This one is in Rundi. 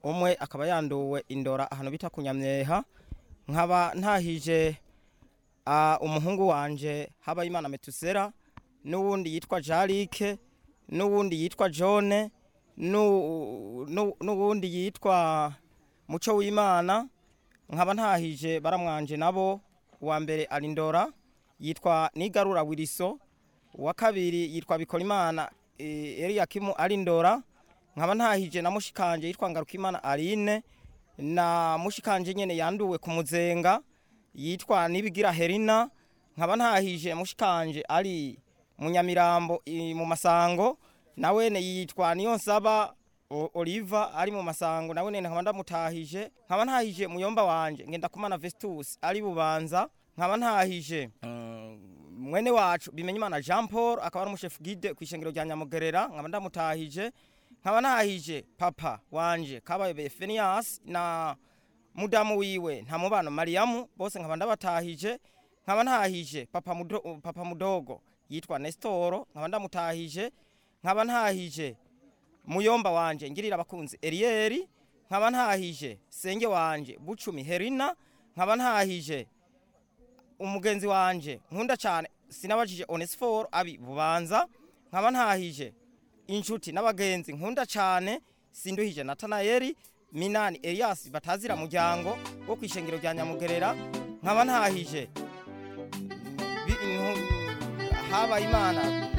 umwe akaba yanduwe indora ahantu bita kunyamyeha nkaba ntahije ah, umuhungu wanje habayimana metusera n'uwundi yitwa jarike n'uwundi yitwa jone n'u- n'u- n'uwundi yitwa muco w'imana nkaba ntahije baramwanje nabo uwa mbere ari ndora yitwa nigarura wiriso uwa kabiri yitwa bikorimana eh, eliyakimu ari ndora nkaba ntahije na mushikanje yitwa ngarukimana aline na mushikanje nyene yanduwe ku muzenga yitwa nibigira herina nkaba ntahije mushikanje ari munyamirambo i- mu masango nawene yitwa niyo nsaba O- Oliva ari mu masango nawe nene nkaba ndamutahije nkaba ntahije muyomba wanje ngenda kumana Vestus ari bubanza nkaba ntahije mm, mwene wacu bimenye imana Jean Paul akaba ari umushefu guide ku ishengero rya Nyamugerera nkaba ndamutahije nkaba ntahije papa wanje kabaye Phineas na mudamu wiwe nta mubano Mariamu bose nkaba ndabatahije nkaba ntahije papa mudo, papa mudogo yitwa Nestoro nkaba ndamutahije nkaba ntahije muyomba wanje ngirira abakunzi Elieri nkaba ntahije senge wanje bucumi Herina nkaba ntahije umugenzi wanje nkunda cyane sinabajije Onesphore abi bubanza nkaba ntahije inshuti n'abagenzi nkunda cyane sinduhije Natanayeli Minani Elias batazira muryango wo kwishengero rya Nyamugerera nkaba ntahije bi- intu- habaye imana